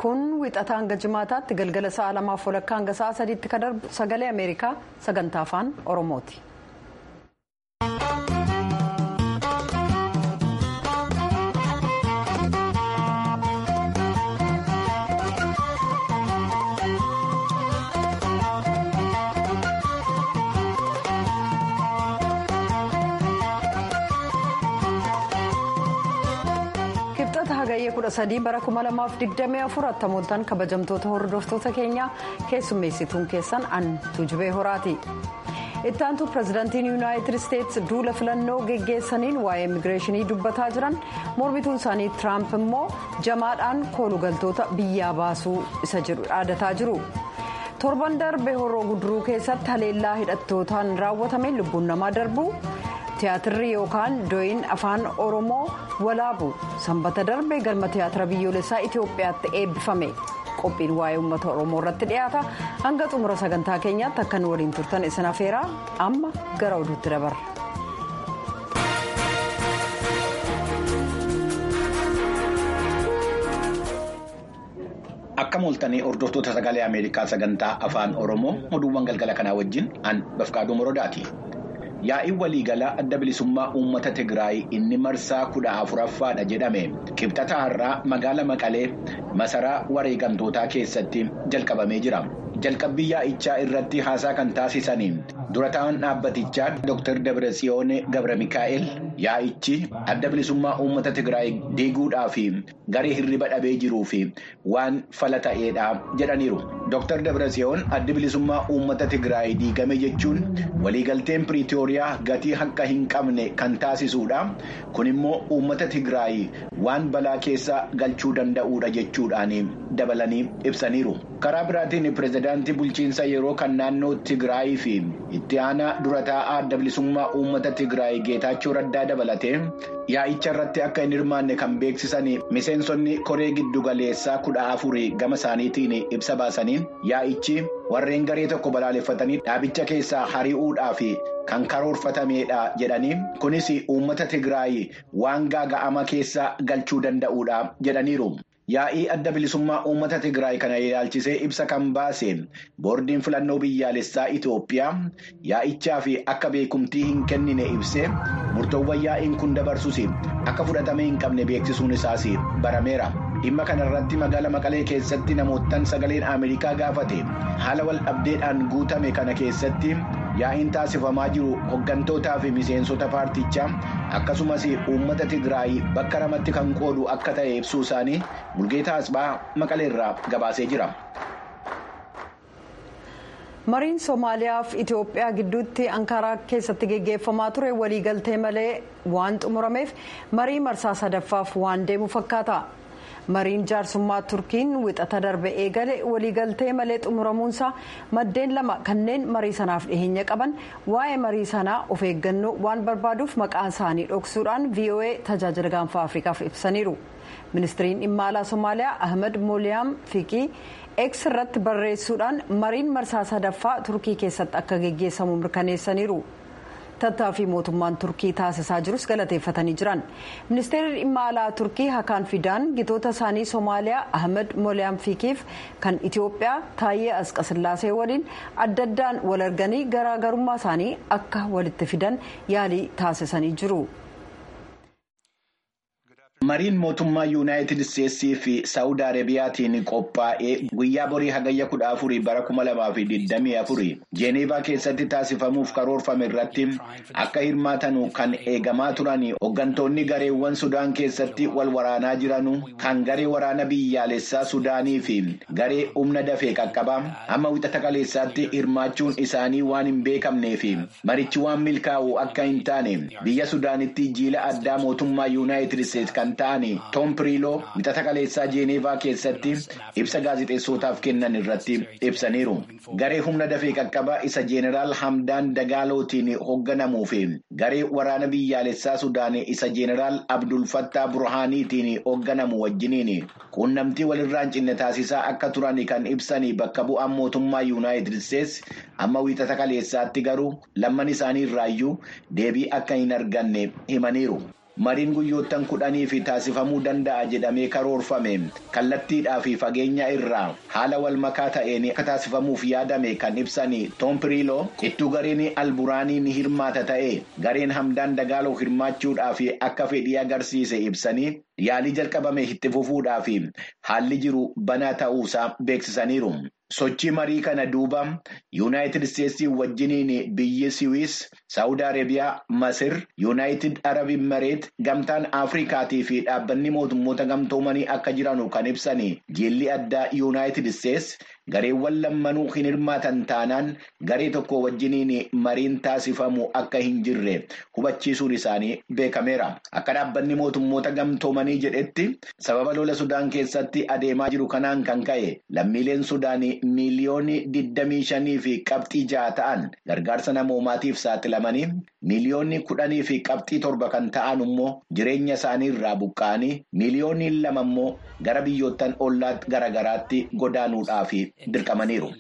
kun wixataa hanga jimaataatti galgala sa'a lamaaf walakkaa hanga sa'a sadiitti kan darbu sagalee ameerikaa sagantaa afaan oromooti. hagayyee kudha sadii bara kuma lamaaf digdamii afur attamooltan kabajamtoota hordoftoota keenyaa keessummeessituun keessan an tuujubee horaati. ittaantu pirezidaantiin yuunaayitid isteetsi duula filannoo geggeessaniin waa'ee immigireeshinii dubbataa jiran mormituun isaanii tiraamp immoo jamaadhaan koolugaltoota biyyaa baasuu isa jedhu dhaadataa jiru. torban darbe horroo guduruu keessatti haleellaa hidhattootaan raawwatameen lubbuun namaa darbu. tiyaatirri yookaan dooyin afaan oromoo walaabu sanbata darbe galma tiyaatira biyyoolessaa itiyoophiyaatti eebbifame qophiin waa'ee uummata oromoo irratti dhiyaata hanga xumura sagantaa keenyaatti akkan waliin turtan isin afeeraa amma gara oduutti dabarra. akka mooltanii hordoftoota sagalee ameerikaa sagantaa afaan oromoo oduuwwan galgala kanaa wajjin an bafqaaduu morodaati. yaa'iin waliigalaa adda bilisummaa uummata tigraay inni marsaa kudha afuraffaadha jedhame kibxata har'aa magaala maqalee masaraa wareegamtootaa keessatti jalqabamee jira jalqabbii yaa'ichaa irratti haasaa kan taasisanii dura ta'an dhaabbatichaa dr dabratsiyoon gabra mikaa'el yaa'ichi adda bilisummaa uummata tigraay diiguudhaa fi garee hirriba dhabee jiruu fi waan fala ta'eedha jedhaniiru dr dabratsiyoon addi bilisummaa uummata tigraay diigame jechuun waliigalteen piriitooriyaa gatii akka hin qabne kan taasisuudha kun immoo uummata tigraay waan balaa keessa galchuu danda'uudha jechuudhaan dabalanii ibsaniiru karaa biraatiin pirezidaantii bulchiinsa yeroo kan naannoo tigraay fi itti aanaa dura taa'aa adda bilisummaa uummata tigraay geetaachoo raddaa dabalatee yaa'icha irratti akka hin hirmaanne kan beeksisan miseensonni koree giddugaleessaa kudha afurii gama isaaniitiin ibsa baasaniin yaa'ichi warreen garee tokko balaaleffatanii dhaabicha keessaa hari'uudhaaf kan karoorfatameedha jedhanii kunis uummata tigraay waan gaaga'ama keessa galchuu danda'uudha jedhaniiru. yaa'ii adda bilisummaa uummata tigraay kana ilaalchisee ibsa kan baase boordiin filannoo biyyaalessaa itiyoophiyaa yaa'ichaa fi akka beekumtii hin kennine ibsee murtoowwan yaa'iin kun dabarsus akka fudhatame hin qabne beeksisuun isaas barameera dhimma kanarratti magaala maqalee keessatti namootaan sagaleen ameerikaa gaafate haala wal dhabdeedhaan guutame kana keessatti yaa'iin taasifamaa jiru hoggantootaa fi miseensota paartichaa akkasumas uummata tigraay bakka lamatti kan qoodu akka ta'e ibsuu isaanii mulgeetaa asbaa maqaleerraa gabaasee jira. mariin soomaaliyaa fi itiyoophiyaa gidduutti ankaraa keessatti geggeeffamaa ture waliigaltee malee waan xumurameef marii marsaa sadaffaaf waan deemu fakkaata. mariin jaarsummaa turkiin wixata darbe eegale waliigaltee malee xumuramuunsaa maddeen lama kanneen marii sanaaf dhiheenya qaban waa'ee marii sanaa of eeggannoo waan barbaaduuf maqaa isaanii dhoksuudhaan voa tajaajila gaanfaa afrikaaf ibsaniiru ministiriin dhimma alaa somaaliyaa ahmed mooliyaam fiqii eeks irratti barreessuudhaan mariin marsaa sadaffaa turkii keessatti akka geggeessamu mirkaneessaniiru. tattaaffii mootummaan turkii taasisaa jirus galateeffatanii jiran ministeerri dhimma alaa turkii hakaan fidaan gitoota isaanii soomaaliyaa ahmed mooliyaam fiikiif kan itiyoophiyaa taayyee asqasillaasee waliin adda addaan wal arganii garaagarummaa isaanii akka walitti fidan yaalii taasisanii jiru. mariin mootummaa yuunaayitid isteetsii fi saawud arabiyaatiin qophaa'ee guyyaa borii hagayya kudha afurii bara kuma lamaa fi digdamii afurii jeeneevaa keessatti taasifamuuf karoorfame irratti akka hirmaatanu kan eegamaa turan hooggantoonni gareewwan sudaan keessatti wal waraanaa jiranu kan garee waraana biyyaalessaa sudaanii fi garee humna dafee qaqqabaa amma wixata kaleessaatti hirmaachuun isaanii waan hin beekamnee fi marichi waan milkaa'u akka hin taane biyya sudaanitti jiila addaa mootummaa yuunaayitid isteets kan ta'an toom piriiloo wixata kaleessaa jeeneevaa keessatti ibsa gaazexeessotaaf kennan irratti ibsaniiru garee humna dafee qaqqabaa isa jeeneraal hamdaan dagaalootiin hoogganamuu fi garee waraana biyyaalessaa sudaan isa jeeneraal abdul fattaa burhaaniitiin hoogganamu wajjiniin quunnamtii walirraan cinne taasisaa akka turan kan ibsan bakka bu'aan mootummaa yuunaayitid isteets amma wixata kaleessaatti garuu lamman isaanii irraayyuu deebii akka hin arganne himaniiru. mariin guyyoottan kudhanii fi taasifamuu danda'a jedhamee karoorfame kallattiidhaa fi fageenya irraa haala wal makaa ta'een akka taasifamuuf yaadame kan ibsan toompiriiloo ittuu gareen alburaanii ni hirmaata ta'e gareen hamdaan dagaaloo hirmaachuudhaa fi akka fedhii agarsiise ibsanii yaalii jalqabame itti fufuudhaa fi haalli jiru banaa ta'uusaa beeksisaniiru. sochii marii kana duuba yuunaayitid isteetsii wajjiniin biyyi siwiis saawud arabiyaa masir yuunaayitid arab imareet gamtaan afrikaatii fi dhaabbanni mootummoota gamtoomanii akka jiranu kan ibsan jiilli addaa yuunaayitid isteets gareewwan lammanuu hin hirmaatan taanaan garee tokko wajjiniin mariin taasifamu akka hin jirre hubachiisuun isaanii beekameera akka dhaabbanni mootummoota gamtoomanii jedhetti sababa lola sudaan keessatti adeemaa jiru kanaan kan ka'e lammiileen sudaanii. miiliyoonii digdamii shanii fi qabxii ja'a ta'an gargaarsa namoomaatiif saaxilamanii miiliyoonii kudhanii fi qabxii torba kan ta'an immoo jireenya isaanii irraa buqqa'anii miiliyoonii lama immoo gara biyyoottan ollaa garaagaraatti godaanuudhaaf dirqamaniiru.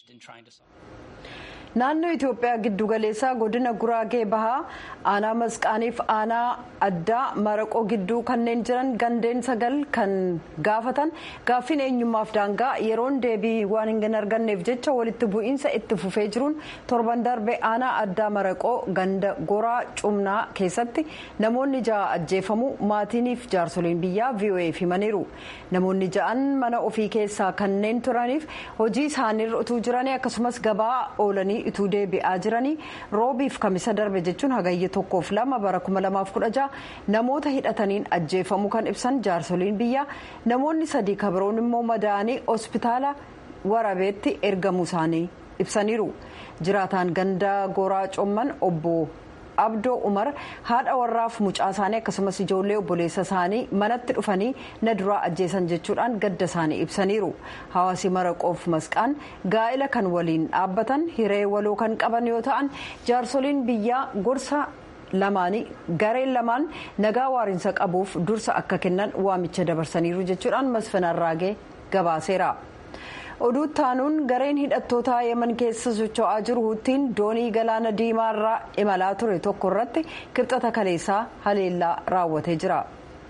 naannoo itiyoophiyaa giddugaleessaa godina guraagee bahaa aanaa masqaaniif aanaa addaa maraqoo gidduu kanneen jiran gandeen sagal kan gaafatan gaaffiin eenyummaaf daangaa yeroon deebii waan hin arganneef jecha walitti bu'iinsa itti fufee jiruun torban darbe aanaa addaa maraqoo ganda goraa cumnaa keessatti namoonni ja'a ajjeefamuu maatiiniif jaarsoliin biyyaa vo'eef himaniiru namoonni ja'an mana ofii keessaa kanneen turaniif hojii isaaniirra utuu jiranii akkasumas gabaa oolanii ituu deebi'aa jiranii roobiif kamisa darbe jechuun hagayya tokkoof lama bara 2016 namoota hidhataniin ajjeefamuu kan ibsan jaarsoliin biyyaa namoonni sadii kabiroon immoo madaa'anii hospitaala warabeetti ergamuu isaanii ibsaniiru jiraataan ganda goraa comman obbo. abdoo umar haadha warraaf mucaa isaanii akkasumas ijoollee obboleessa isaanii manatti dhufanii na duraa ajjeesan jechuudhaan gadda isaanii ibsaniiru hawaasi maraqoof masqaan gaa'ila kan waliin dhaabbatan hiree waloo kan qaban yoo ta'an jaarsoliin biyyaa gorsa lamaanii gareen lamaan nagaa waariinsa qabuuf dursa akka kennan waamicha dabarsaniiru jechuudhaan masfin arraagee gabaaseera. oduu taanuun gareen hidhattootaa yemen keessa socho'aa jiru huttiin doonii galaana diimaa irraa imalaa ture tokko irratti kibxata kaleessaa haleellaa raawwatee jira.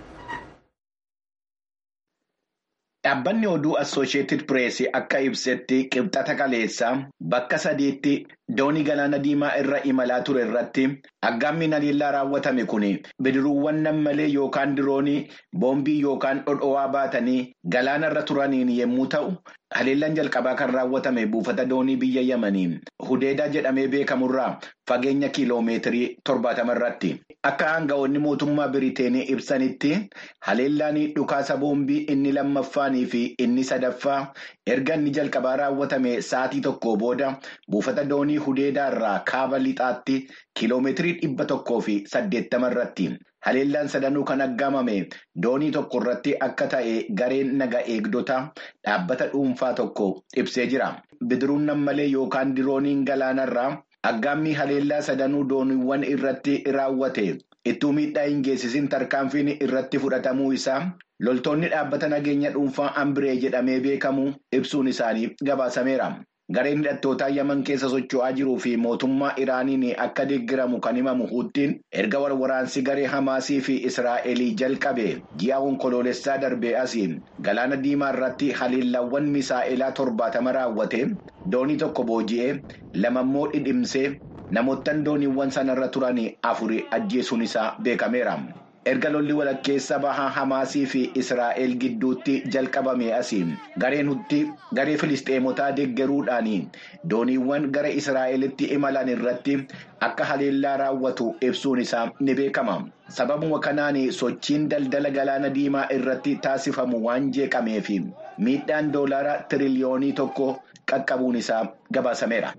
Dhaabbanni oduu Assooshiyetid Pirees akka ibsetti kibxata kaleessaa bakka sadiitti doonii galaana diimaa irra imalaa ture irratti aggaammiin haleellaa raawwatame kun bidiruuwwan nammalee yookaan diroonii boombii yookaan dhodhowaa baatanii galaana irra turaniin yommuu ta'u. Haleellaan jalqabaa kan raawwatame buufata doonii biyya Yemanii Hudeedaa jedhamee beekamurraa fageenya kiiloomeetirii torbaatama irratti. Akka aanga'oonni mootummaa Biriteenii ibsanitti haleellaan dhukaasa boombii inni lammaffaanii fi inni sadaffaa erga inni jalqabaa raawwatame sa'aatii tokko booda buufata doonii Hudeedaa irraa kaaba lixaatti kiiloomeetirii dhibba tokkoo fi saddeettama irratti. Haleellaan sadanuu kan aggaamame doonii tokko irratti akka ta'e gareen naga eegdota dhaabbata dhuunfaa tokko ibsee jira. Bidiruun nammalee yookaan dirooniin galaanarraa aggaammii haleellaa sadanuu dooniiwwan irratti raawwate ittuu miidhaa hin geessisin tarkaanfiin irratti fudhatamuu isaa loltoonni dhaabbata nageenya dhuunfaa ambiree jedhamee beekamu ibsuun isaanii gabaasameera. Gareen hidhattootaa Yaman keessa socho'aa jiruu fi mootummaa Iraaniin akka deeggiramu kan himamu Huttiin erga waraansi garee Hamaasii fi Israa'elii jalqabe ji'a onkoloolessaa darbee asii galaana diimaa irratti haleellaawwan misaa'elaa torbaatama raawwate doonii tokko booji'ee lamammoo dhidhimsee namoottan dooniiwwan sanarra turan afuri ajjeesuun isaa beekameera. erga lolli walakkeessa bahaa hamaasii fi israa'el gidduutti jalqabame asiin gareen hutti garee filisteemotaa deeggaruudhaan dooniiwwan gara israa'elitti imalan irratti akka haleellaa raawwatu ibsuun isaa ni beekama sababuma kanaan sochiin daldala galaana diimaa irratti taasifamu waan jeeqameef miidhaan doolaara tiriliyoonii tokko qaqqabuun isaa gabaasameera.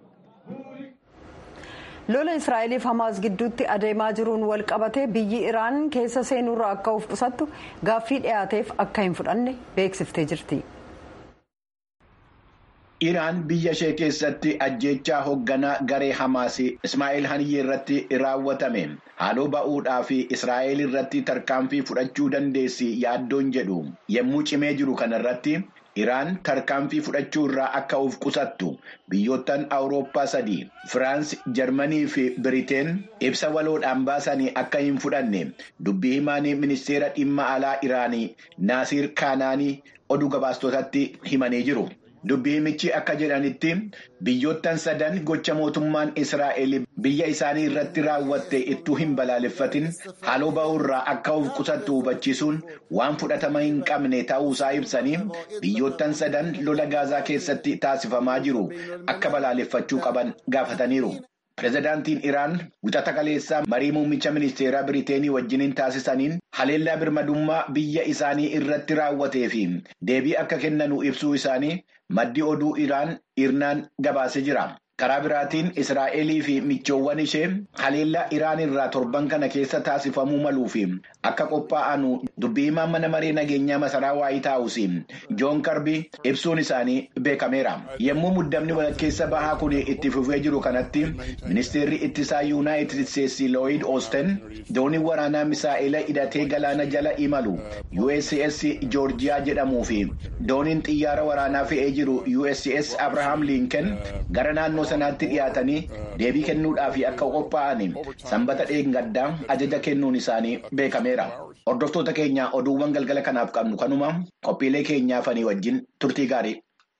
lola israa'eliif hamaas gidduutti adeemaa jiruun wal qabatee biyyi iraan keessa seenuurraa akka of qusattu gaaffii dhiyaateef akka hin fudhanne beeksiftee jirti. Iraan biyya ishee keessatti ajjeechaa hoogganaa garee Hamaas Ismaa'eel Haniyyee irratti raawwatame haaloo ba'uudhaa fi Israa'eel irratti tarkaanfii fudhachuu dandeessi yaaddoon jedhu yommuu cimee jiru kanarratti Iraan tarkaanfii fudhachuu irraa akka of qusattu biyyoottan Awurooppaa sadii Firaans, Jarmanii fi Biriteen ibsa waloodhaan baasanii akka hin fudhanne dubbii himaan ministeera dhimma alaa Iraanii Naasiir Kaanaanii oduu gabaastotatti himanii jiru. Dubbii himichi akka jedhanitti biyyoottan sadan gocha mootummaan Israa'el biyya isaanii irratti raawwatte ittuu hin balaaleffatin haaloo ba'uurraa akka of qusattu hubachiisuun waan fudhatama hin qabne ta'uusaa ibsanii biyyoottan sadan lola gaazaa keessatti taasifamaa jiru akka balaaleffachuu qaban gaafataniiru. Pireezidaantiin Iraan wixata kaleessaa marii muummicha ministeeraa Biriteenii wajjiniin taasisaniin haleellaa birmadummaa biyya isaanii irratti raawwatee fi deebii akka kennanu ibsuu isaanii maddi oduu Iraan irnaan gabaasee jira. Karaa biraatiin Israa'elii fi michoowwan ishee haleellaa Iraan irraa torban kana keessa taasifamuu maluu fi akka qophaa'anu dubbii himaan mana maree nageenyaa masaraa waayit haawusii Joon Karbii ibsuun isaanii beekameera. Yommuu muddamni walakkeessa bahaa kun itti fufee jiru kanatti ministeerri ittisaa yuunaayitid isteetsi Looyid Oosten doonii waraanaa misaa'ela hidhatee galaana jala imalu USS Joorjiyaa jedhamuu fi dooniin xiyyaara waraanaa fe'ee jiru USS Abrahaam Linken gara naannoo sanaatti dhiyaatanii deebii kennuudhaaf akka qophaa'an sanbata dheengaddaa ajaja kennuun isaanii beekameera. Hordoftoota keenya oduuwwan galgala kanaaf qabnu kanuma qophiilee keenyaafanii wajjin turtii gaarii.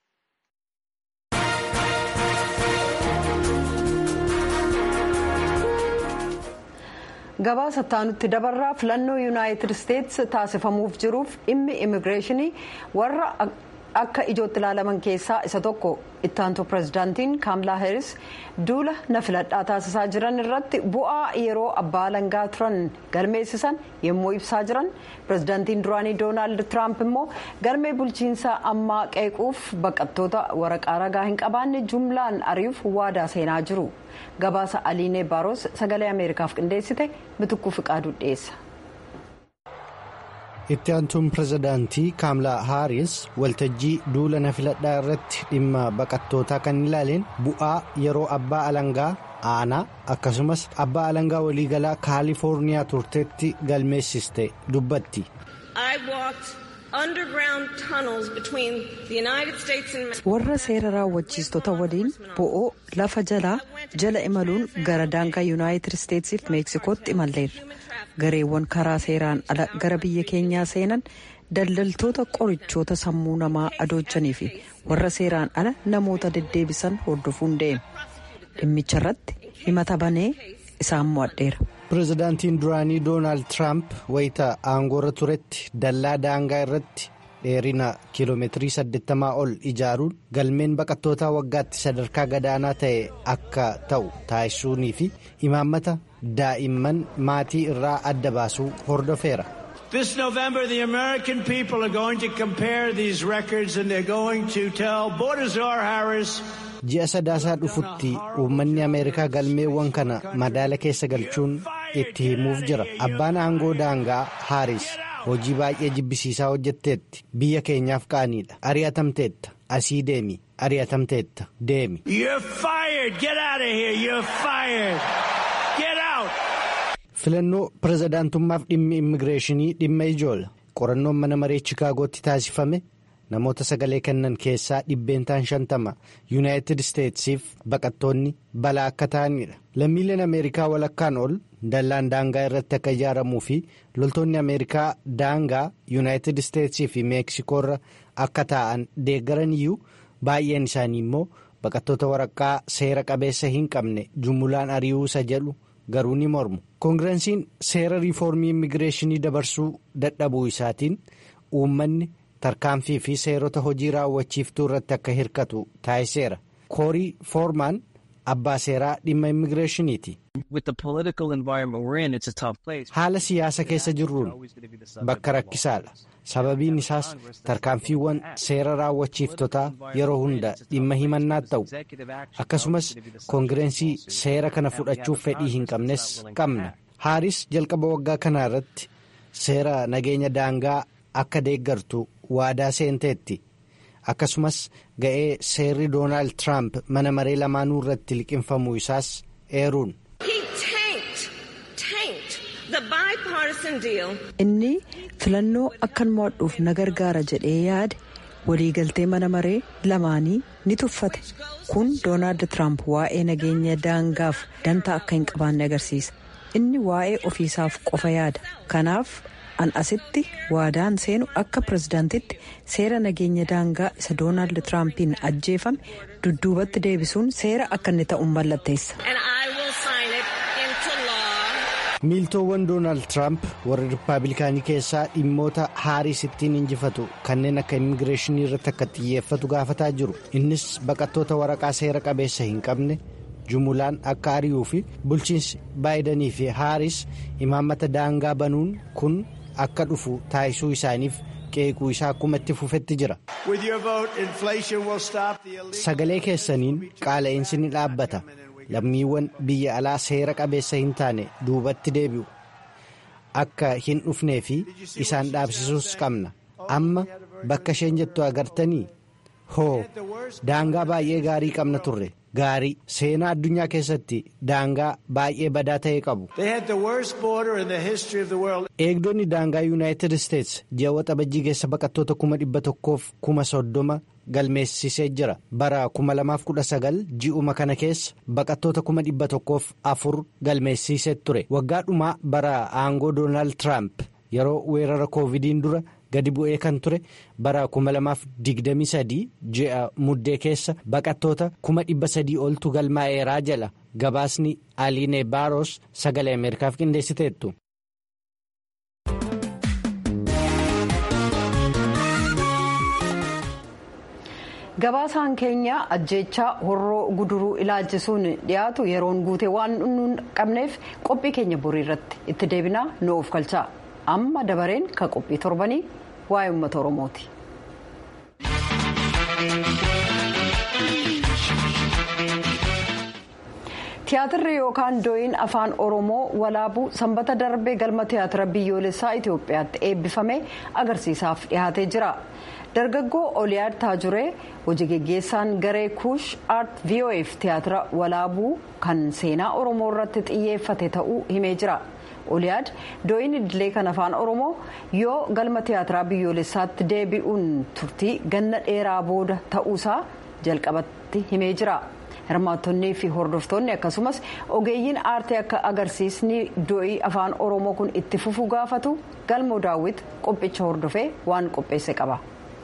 gabaasa taanutti dabarraa filannoo yuunaayitid isteetsi taasifamuuf jiruuf dhimmi immigireeshinii warra akka ijootti ilaalaman keessaa isa tokko ittaantu pirezidaantiin kaamlaa heeris duula na filadhaa taasisaa jiran irratti bu'aa yeroo abbaa alangaa turan galmeessisan yommuu ibsaa jiran pirezidaantiin duraanii doonaald tiraamp immoo galmee bulchiinsaa ammaa qeequuf baqattoota waraqaa ragaa hin qabaanne jumlaan ari'uuf waadaa seenaa jiru gabaasa aliinee baaros sagalee ameerikaaf qindeessite mitukkuu fiqaaduu dhiyeessa. itti aantuun pirezidaantii kaamlaa haaris waltajjii duula na filadhaa irratti dhimma baqattootaa kan ilaaleen bu'aa yeroo abbaa alangaa aanaa akkasumas abbaa alangaa waliigalaa kaalifoorniyaa turteetti galmeessiste dubbatti. warra seera raawwachiistota waliin bo'oo lafa jalaa jala imaluun gara daangaa yuunaayitid isteetsiif meeksikootti imalleerra gareewwan karaa seeraan ala gara biyya keenyaa seenan daldaltoota qorichoota sammuu namaa adoojanii fi warra seeraan ala namoota deddeebisan hordofuun deema dhimmicha irratti himata banee isaan mo'adheera. pirezidaantiin duraanii doonaald tiraamp wayita aangoorra turetti dallaa daangaa irratti dheerina kiiloomeetirii 80 ol ijaaruun galmeen baqattootaa waggaatti sadarkaa gadaanaa ta'e akka ta'u taasisuunii fi imaammata daa'imman maatii irraa adda baasuu hordofeera. This November, the American people are going to compare these records and they're going to tell Bordazar Harris. ji'a sadaasaa dhufutti uummanni ameerikaa galmeewwan kana madaala keessa galchuun itti himuuf jira abbaan aangoo daangaa haaris hojii baay'ee jibbisiisaa hojjetteetti biyya keenyaaf qaaniidha ari'atamteetta asii deemi ari'atamteetta deemi. filannoo pirezidaantummaaf dhimmi immigireeshinii dhimma ijoola qorannoon mana maree chiikaagootti taasifame. namoota sagalee kennan keessaa dhibbeentaan shantama yuunaayitid isteetsiif baqattoonni balaa akka ta'anidha lammiileen ameerikaa walakkaan ol dallaan daangaa irratti akka ijaaramuu fi loltoonni ameerikaa daangaa yuunaayitid isteetsii fi meeksikoorra akka taa'an deeggaran iyyuu baay'een isaanii immoo baqattoota waraqaa seera qabeessa hin qabne jumulaan ari'uu isa jedhu garuu ni mormu koongireesiin seera riifoormii immigireeshinii dabarsuu dadhabuu isaatiin uummanni. tarkaanfii fi seerota hojii raawwachiiftuu irratti akka hirkatu taasiseera koorii foormaan abbaa seeraa dhimma immigireeshiniiti. haala siyaasa keessa jirruun bakka rakkisaadha sababiin isaas tarkaanfiiwwan seera raawwachiiftotaa yeroo hunda dhimma himannaa ta'u akkasumas koongireensii seera kana fudhachuuf fedhii hin qabnes qabna haaris jalqaba waggaa kanaa irratti seera nageenya daangaa akka deeggartu waadaa seenteetti akkasumas ga'ee seerri doonaald tiraamp mana maree lamaanuu irratti liqinfamuu isaas eeruun. inni filannoo akkan mo'adhuuf na gargaara jedhee yaade waliigaltee mana maree lamaanii ni tuffate kun doonaald tiraamp waa'ee nageenya daangaaf dantaa akka hin qabaanne agarsiisa inni waa'ee ofiisaaf qofa yaada kanaaf an asitti waadaan seenu akka pirezidaantitti seera nageenya daangaa isa doonaald tiraampiin ajjeefame dudduubatti deebisuun seera akka inni ta'uun mallatteessa. miiltoowwan doonaald tiraamp warra rippaabilikaanii keessaa dhimmoota haariis ittiin injifatu kanneen akka immigireeshinii irratti akka xiyyeeffatu gaafataa jiru innis baqattoota waraqaa seera qabeessa hin qabne jumulaan akka ari'uu fi bulchiinsi baayidanii fi haariis imaammata daangaa banuun kun akka dhufu taasisuu isaaniif qeequu isaa akkuma itti fufetti jira. sagalee keessaniin qaala'insi ni dhaabbata. lammiiwwan biyya alaa seera qabeessa hin taane duubatti deebi'u akka hin dhufnee fi isaan dhaabsisuus qabna amma bakka isheen jettu agartanii hoo daangaa baay'ee gaarii qabna turre gaarii seenaa addunyaa keessatti daangaa baay'ee badaa ta'e qabu. eegdonni daangaa yuunaayitid isteets ji'a waxabajjii keessa baqattoota kuma dhibba tokkoof kuma soddoma galmeessisee jira bara 2019 ji'uma kana keessa baqattoota kuma dhibba tokkoof afur galmeessisee ture waggaa dhumaa bara aangoo doonaald tiraamp yeroo weerara koovidiin dura gadi bu'ee kan ture bara 2023 ji'a muddee keessa baqattoota kuma dhibba sadii oltu galmaa'eeraa jala gabaasni aliinee baaros sagalee ameerikaaf qindeessiteettu. gabaasaan keenya ajjeechaa horroo guduruu ilaalchisuun dhiyaatu yeroon guute waan nun qabneef qophii keenya borii irratti itti deebinaa nu of galchaa amma dabareen kan qophii torbanii waa'ee uummata oromooti. tiyaatirri yookaan dooyin afaan oromoo walaabuu sanbata darbee galma tiyaatira biyyoolessaa itiyoophiyaatti eebbifame agarsiisaaf dhiyaatee jira. dargaggoo oliyaad taajuree hojii geggeessaan garee kuush aart vof tiyaatira walaabuu kan seenaa oromoo irratti xiyyeeffate ta'uu himee jira oliyaad dooyin idilee kan afaan oromoo yoo galma tiyaatiraa biyyoolessaatti deebi'uun turtii ganna dheeraa booda ta'uusaa jalqabatti himee jira hirmaattonnii fi hordoftoonni akkasumas ogeeyyiin aartii akka agarsiisni doo'ii afaan oromoo kun itti fufuu gaafatu galmoo daawwit qophicha hordofee waan qopheesse qaba.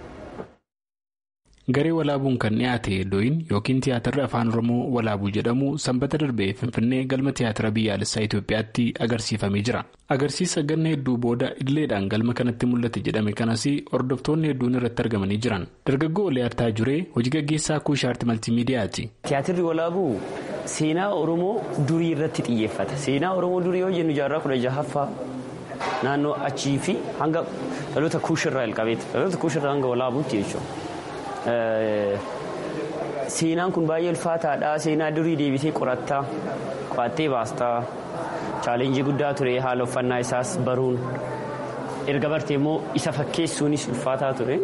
garee walaabuun kan dhiyaate dooyin yookiin tiyaatirri afaan oromoo walaabuu jedhamu sanbata darbee finfinnee galma tiyaatira biyyaalessaa itiyoophiyaatti agarsiifamee jira agarsiisa ganna hedduu booda idileedhaan galma kanatti mul'ate jedhame kanas hordoftoonni hedduun irratti argamanii jiran dargaggoo oliyaad taajuree hojii gaggeessaa kuushaarti maltiimiidiyaati. tiyaatirri walaabuu seenaa oromoo durii irratti xiyyeeffata seenaa oromoo durii yoo jennu jaarraa kudha jahaffaa naannoo achii fi hanga dhaloota kuushirraa jalqabeeti dhaloota kuushirraa hanga walaabuutti jechuudha. seenaan kun baay'ee ulfaataadha seenaa durii deebitee qorattaa qo'attee baastaa chaalenjii guddaa ture haala uffannaa isaas baruun erga bartee immoo isa fakkeessuunis ulfaataa ture.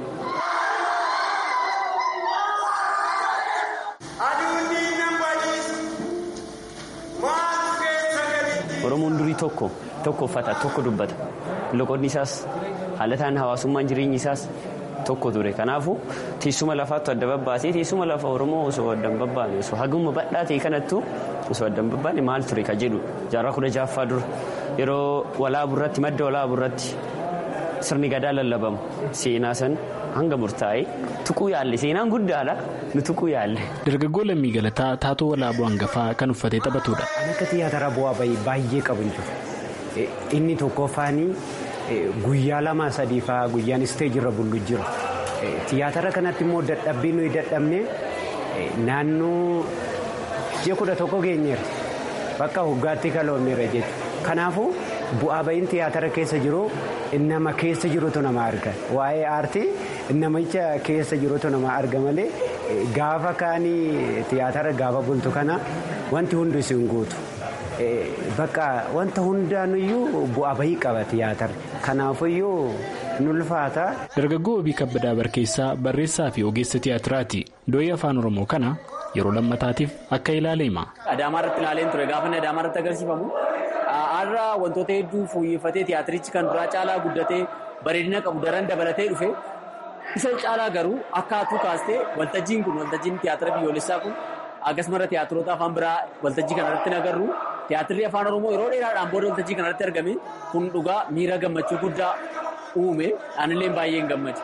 oromoon durii tokko tokko uffata tokko dubbata loqonni isaas haalataan hawaasummaan jireenyi isaas. tokko ture kanaafuu teessuma lafaattu adda babbaasee teessuma lafa oromoo osoo adda hin babbaane osoo haguma badhaa ta'e kanattu osoo adda hin babbaane maal ture ka jedhu jaarraa kudha jaaffaa dura yeroo walaabuu irratti madda walaabuu irratti sirni gadaa lallabamu seenaa san hanga murtaa'e tuquu yaalle seenaan guddaadha nu tuquu yaalle. dargaggoo lammii galataa taatoo walaabuu hangafaa kan uffatee taphatudha. An akka tiyaatara bu'aa baay'ee qabu inni tokkoffaanii. Guyyaa lama sadii fa'aa guyyaan isteejirra bullu jira. Tiyaatara kanatti immoo dadhabbii nuyi dadhabne naannoo ji'a kudha tokko geenyeera. Bakka hoggaatti kaloonneera jechuudha. Kanaafuu bu'aa ba'iin tiyaatara keessa jiru nama keessa jirutu nama arga. Waa'ee aartii namicha keessa jirutu nama arga malee gaafa kaanii tiyaatara gaafa bultu kana wanti hundi isin guutu. Bakka wanta hundaanuyyuu bu'aa bahii qaba tiyaatarri. Kanaafuyyuu nulfaata. Dargaggoo Obii Kabbadaa Barkeessaa barreessaa fi ogeessa tiyaatiraati. Dooyii afaan Oromoo kana yeroo lammataatiif akka ilaale hima. Adaamaa irratti ilaaleen ture gaafa inni Adaamaa irratti agarsiifamu har'a wantoota hedduu fooyyeffatee tiyaatirichi kan duraa caalaa guddatee bareedina qabu daran dabalatee dhufe Isa caalaa garuu akkaatuu kaastee waltajjiin kun waltajjiin tiyaatira biyyoolessaa kun akkasumas tiyaatiroota afaan biraa waltajjii kanarratti hin agarru tiyaatirri afaan oromoo yeroo dheeraadhaan booda waltajjii kanarratti argame kun dhugaa miira gammachuu guddaa uume anillee baay'een gammade.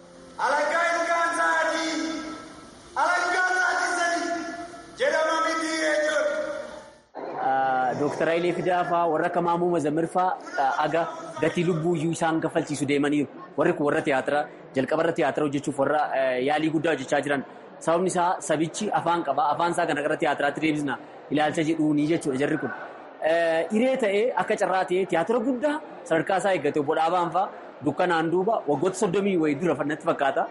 Dooktar Hayilee Fidaafaa warra akka Maamuu Mazammirfaa aga gatii lubbuu iyyuu isaan kaffalchiisu deemaniiru. Warri kun warra tiyaatira jalqabarra tiyaatira hojjechuuf warra yaalii guddaa hojjechaa jiran. Sababni isaa sabichi afaan qaba. Afaan isaa kana gara tiyaatiraatti deebisna ilaalcha jedhuunii jechuudha jarri kun. Hiree ta'ee akka carraa ta'ee tiyaatira guddaa sadarkaa isaa eeggate obbo Dhaabaan fa'aa dukkanaan duuba waggoota soddomii wayii dura natti fakkaata.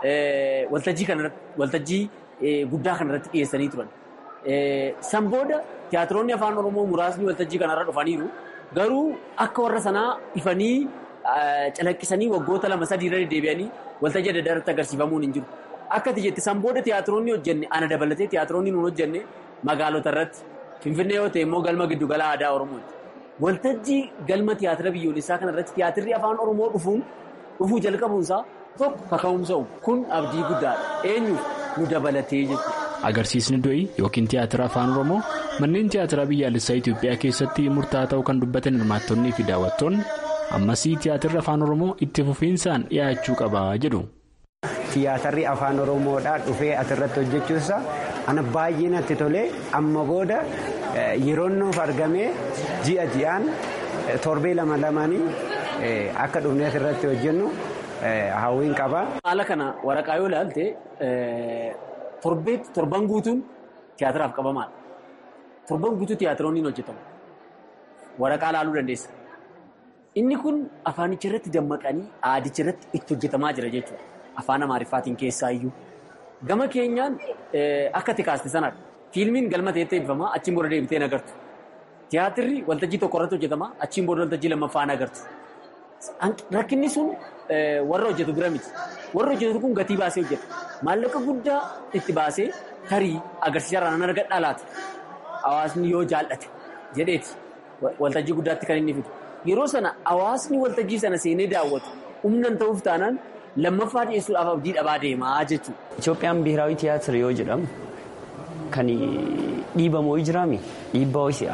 Waltajjii guddaa kanarratti dhiyeessanii turan. San booda tiyaatiroonni afaan oromoo muraasni waltajjii kanarra dhufaniiru garuu akka warra sanaa ifanii calaqqisanii waggoota lama sadii irra deebi'anii waltajjii adda addaatti agarsiifamuun hin jiru. Akka ati jette san booda tiyaatiroonni hojjenne ana dabalatee tiyaatiroonni nuun hojjenne magaalota irratti finfinnee yoo ta'e immoo galma giddugala aadaa oromooti. Waltajjii galma tiyaatira biyyoolessaa kanarratti tiyaatirri afaan oromoo dhufuun dhufuu jalqabuunsaa tokko kaka'umsa kun abdii guddaadha. Eenyuuf nu dabalatee jechuudha. Agarsiisni do'ii yookiin tiyaatira afaan oromoo manneen tiyaatiraa biyyaalessaa Itoophiyaa keessatti murtaa'aa ta'uu kan dubbatan hirmaattonnii fi daawwattoonni ammasii tiyaatirri afaan oromoo itti fufiinsaan dhiyaachuu qaba jedhu. Tiyaatarri afaan oromoodhaa dhufee asirratti hojjechuusaa ana baay'ee natti tolee amma booda yeroon nuuf argamee ji'a ji'aan torbee lama lamaanii akka dhufnee asirratti hojjennu hawwiin qaba. Haala kana waraqaa yoo ilaalte torbeetti torban guutuun tiyaatiraaf qabamaadha. Torban guutuu tiyaatiroonni hojjetamu. Waraqaa ilaaluu dandeessa. Inni kun afaanicha irratti dammaqanii aadicha irratti itti hojjetamaa jira jechuudha. Afaan Amaariffaatiin keessaa iyyuu. Gama keenyaan akka ati kaaste sanadha. Fiilmiin galma ta'etti eebbifamaa achiin booda deebitee hin agartu. Tiyaatirri waltajjii tokko irratti hojjetama achiin booda waltajjii lammaffaa hin agartu. Rakkinni sun warra hojjetu bira miti. Warra hojjetu kun gatii baasee hojjeta. Maallaqa guddaa itti baasee tarii agarsiisarraa nan argadhaa laata. Hawaasni yoo jaallate jedheeti waltajjii guddaatti kan inni fidu. Yeroo sana hawaasni waltajjii sana seenee daawwatu humnan ta'uuf taanaan lammaffaa dhiyeessuudhaaf abdii dhabaa deemaa jechuudha. Itoophiyaan biiraawi tiyaatira yoo jedhamu kan dhiibamoo jiraami dhiibbaa ho'isaa.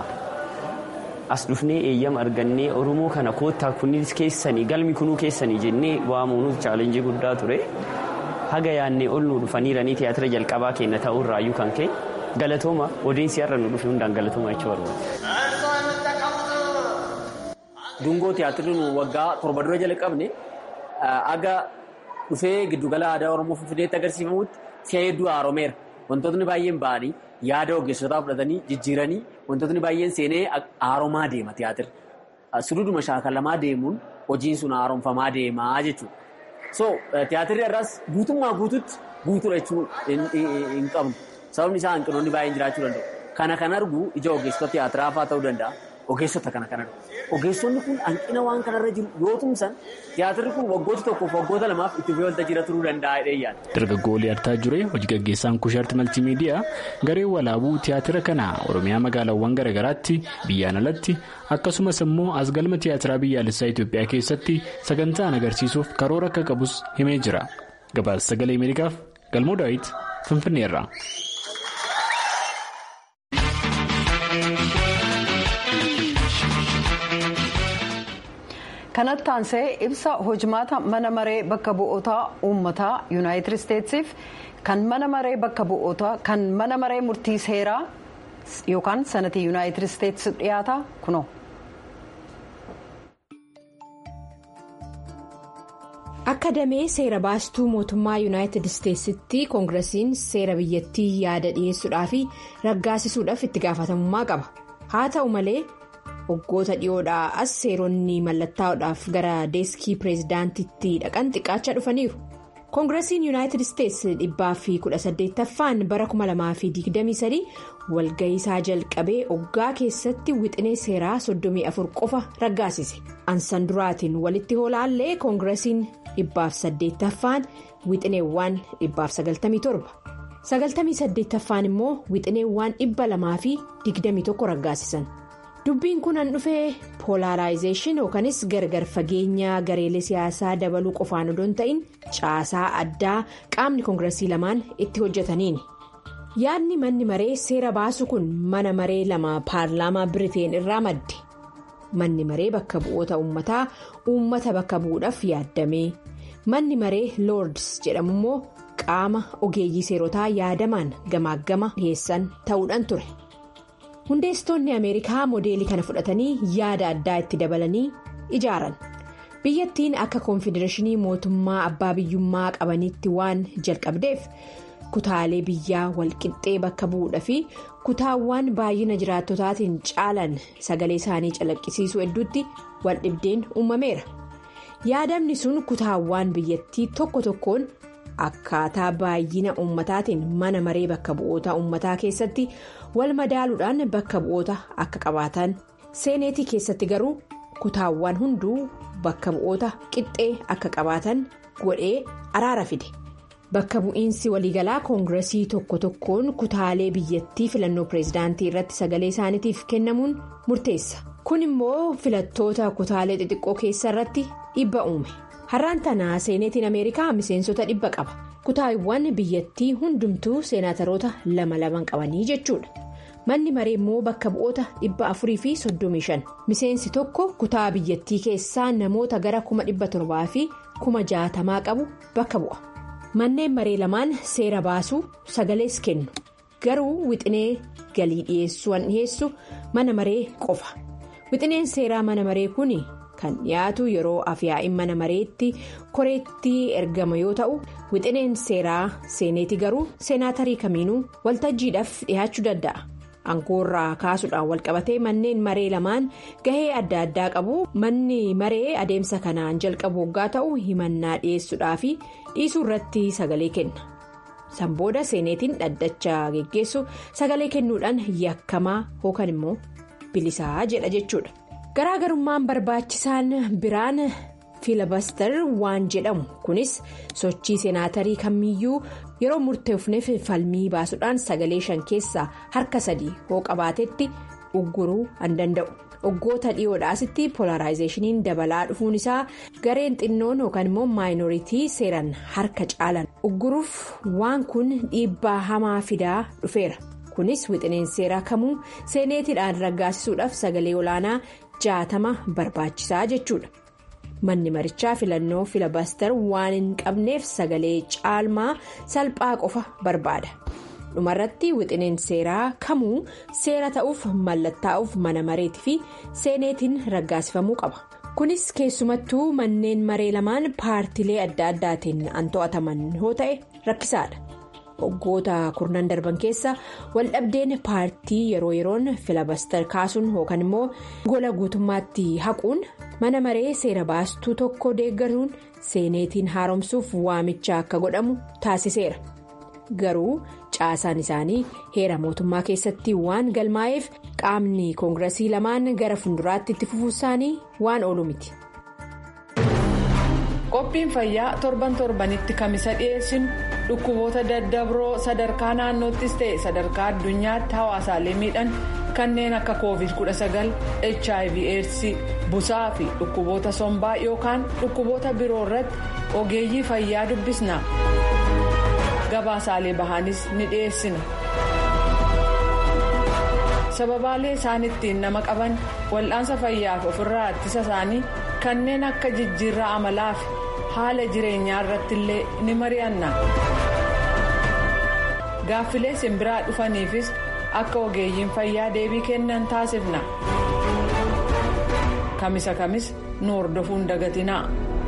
As dhufnee eeyyama argannee Oromoo kana koottaa kunis keessanii galmi kunuu keessanii jennee waamuunuuf chaalenjii guddaa ture. Haga yaannee ol nu dhufaniiranii tiyaatira jalqabaa keenya ta'uu irraayyuu kan ka'e galatooma odeessi har'a nu dhufe hundaan galatooma jechuu barbaada. Dungoo tiyaatirri nu waggaa torba dura jalqabne haga dhufee giddugala aadaa Oromoo Finfinneetti agarsiifamutti si'a hedduu haaromeera. Wantootni baay'een ba'anii yaada ogeessotaa fudhatanii jijjiiranii wantootni baay'een seenee haaromaa deema tiyaatirri. Sududuma shaakalamaa deemuun hojiin sun haaromfamaa deemaa jechuudha. So tiyaatirri irraas guutummaa guututti guutuudha jechuu hin qabnu. Sababni isaa hanqinoonni baay'een jiraachuu danda'u. Kana kan argu ija ogeessota tiyaatiraa fa'aa ta'uu danda'a. Ogeessota kana kan argu. Ogeessonni kun hanqina waan kanarra jiru yoo tumsan tiyaatirri kun waggoota tokkoof waggoota lamaaf itti fufee waltajjii turuu danda'a dheeyyaadha. Dargaggoolee Artaa Juree hojii gaggeessaan kushaarti maltiimiidiyaa gareen walaabuu tiyaatira kana Oromiyaa magaalaawwan garaagaraatti biyyaan alatti akkasumas immoo as galma tiyaatiraa biyyaalessaa Itoophiyaa keessatti sagantaan agarsiisuuf karoora akka qabus himee jira. Gabaasa sagalee Ameerikaaf Galmoo Daawit Finfinneerra. kanatti aansee ibsa hojmaata mana maree bakka bu'ootaa uummataa yuunaayitid isteetsiif kan mana maree bakka bu'ootaa kan mana maree murtii seeraa yookaan sanatii yuunaayitid isteetsi dhiyaata kunoo. akka damee seera baastuu mootummaa yuunaayitid isteetsitti koongiresiin seera biyyattii yaada dhiyeessuudhaa fi raggaasisuudhaaf itti gaafatamummaa qaba haa ta'u malee. waggoota dhiyoodhaa as seeronni mallattaa'uudhaaf gara deeskii pireezidaantitti dhaqan xiqqaachaa dhufaniiru koongiresiin yuunaayitid isteetsi dhibbaa fi kudha saddeettaffaan bara 2023 walga'iisaa jalqabee oggaa keessatti wixinee seeraa 34 qofa raggaasise ansan duraatiin walitti hoolaallee koongiresiin dhibbaaf saddeettaffaan wixineewwan dhibbaaf 97 sagaltamii saddeettaffaan immoo wixineewwan dhibba lamaa fi 21 raggaasisan. dubbiin kun an dhufee poolaaraayizeeshin yookanis gargar fageenya gareelee siyaasaa dabaluu qofaan odoo hin ta'in caasaa addaa qaamni koongiresii lamaan itti hojjetaniini. yaadni manni maree seera baasu kun mana maree lama paarlaamaa biriteen irraa madde manni maree bakka bu'oota uummataa uummata bakka bu'uudhaaf yaadame manni maree loords jedhamu immoo qaama ogeeyyii seerotaa yaadamaan gamaaggama dhiyeessan ta'uudhaan ture hundeessitoonni ameerikaa moodeelii kana fudhatanii yaada addaa itti dabalanii ijaaran biyyattiin akka koonfedereeshinii mootummaa abbaa biyyummaa qabanitti waan jalqabdeef. kutaalee biyyaa walqixxee bakka bu'uudha fi kutaawwan baay'ina jiraattotaatiin caalan sagalee isaanii calaqqisiisuu hedduutti waldhibdeen uumameera yaadamni sun kutaawwan biyyattii tokko tokkoon akkaataa baay'ina uummataatiin mana maree bakka bu'oota uummataa keessatti wal madaaluudhaan bakka bu'oota akka qabaatan seeneetii keessatti garuu kutaawwan hunduu bakka bu'oota qixxee akka qabaatan godhee araara fide. bakka bu'iinsi waliigalaa koongiresii tokko tokkoon kutaalee biyyattii filannoo pireezidaantii irratti sagalee isaaniitiif kennamuun murteessa kun immoo filattoota kutaalee xixiqqoo keessa irratti dhibba uume har'aan tanaa seeneetiin ameerikaa miseensota dhibba qaba kutaawwan biyyattii hundumtuu seenaataroota lama laman qabanii jechuudha manni maree immoo bakka bu'oota dhibba afurii fi soddomii shan miseensi tokko kutaa biyyattii keessaa namoota gara kuma dhibba torbaa fi kuma jaatamaa qabu bakka bu'a. manneen maree lamaan seera baasuu sagalees kennu garuu wixinee galii dhiyeessuu an dhiyeessu mana maree qofa wixineen seeraa mana maree kun kan dhiyaatu yeroo afyaa'in mana mareetti koreetti ergama yoo ta'u wixineen seeraa seeneeti garuu seenaatarii kamiinuu waltajjiidhaaf dhiyaachuu danda'a. angoorraa kaasuudhaan walqabatee manneen maree lamaan gahee adda addaa qabu manni maree adeemsa kanaan jalqabu waggaa ta'u himannaa dhiyeessuudhaa fi dhiisuu irratti sagalee kenna san booda seeneetiin dhaddacha geggeessu sagalee kennuudhaan yakkamaa yookaan immoo bilisaa jedha jechuudha garaagarummaan barbaachisaan biraan fiilabaster waan jedhamu kunis sochii seenaatarii kamiyyuu yeroo murteefneef falmii baasuudhaan sagalee shan keessaa harka sadii hoo qabaatetti ugguruu an danda'u waggoota dhiyoodhaasitti polaraayizeeshiniin dabalaa dhufuun isaa gareen xinnoon yookaan immoo maayinooritii seeran harka caalan ugguruuf waan kun dhiibbaa hamaa fidaa dhufeera kunis wixineen seeraa kamuu seeneetiidhaan raggaasisuudhaaf sagalee olaanaa jaatama barbaachisaa jechuudha. manni marichaa filannoo filabaster waan hin qabneef sagalee caalmaa salphaa qofa barbaada dhumarratti wixineen seeraa kamuu seera ta'uuf mallattaa'uuf mana mareetii fi seeneetiin raggaasifamuu qaba kunis keessumattuu manneen maree lamaan paartilee adda addaatiin an to'ataman yoo ta'e rakkisaadha waggoota kurnan darban keessa waldhabdeen paartii yeroo yeroon filabaster kaasuun yookaan immoo gola guutummaatti haquun mana maree seera baastuu tokko deeggaruun seeneetiin haaromsuuf waamicha akka godhamu taasiseera garuu caasaan isaanii heera mootummaa keessatti waan galmaa'eef qaamni koongiresii lamaan gara fuulduraatti itti fufuu isaanii waan oolu miti. qophiin fayyaa torban torbanitti kamisa dhiyeessinu dhukkuboota daddabroo sadarkaa naannoottis ta'e sadarkaa addunyaatti hawaasaalee miidhan kanneen akka covid 19 hiv aids busaa fi dhukkuboota sombaa yookaan dhukkuboota biroo irratti ogeeyyii fayyaa dubbisna gabaasaalee bahanis ni dhiyeessina sababaalee isaan ittiin nama qaban wal'aansa fayyaaf ofirraa ittisa isaanii kanneen akka jijjiirraa amalaa fi haala jireenyaa irratti illee ni mari'anna gaaffilee simbiraa dhufaniifis akka ogeeyyiin fayyaa deebii kennan taasifna kamisa kamis nu hordofuun dagatinaa.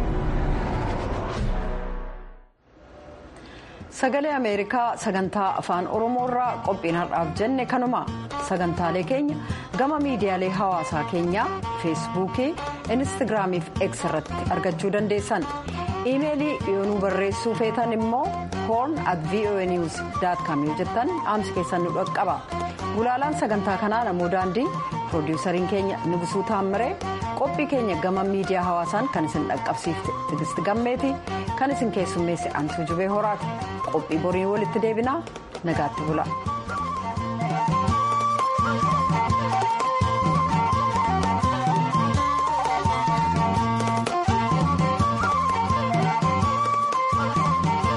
sagalee ameerikaa sagantaa afaan oromoo irraa qophiin har'aaf jenne kanuma sagantaalee keenya gama miidiyaalee hawaasaa keenyaa feesbuukii instaagiraamii fi x irratti argachuu dandeessan iimeelii yoonuu barreessuu feetan immoo hoorn at voa news com yoo jettan dhaamsi keessan nu dhaqqaba gulaalaan sagantaa kanaa namoo daandii piroodiwusariin keenya nugusuu taammiree qophii keenya gama miidiyaa hawaasaan kan isin dhaqqabsiifte tigisti gammeeti kan isin keessummeesse antuu jubee horaati qophii borii walitti deebinaa nagaatti bula.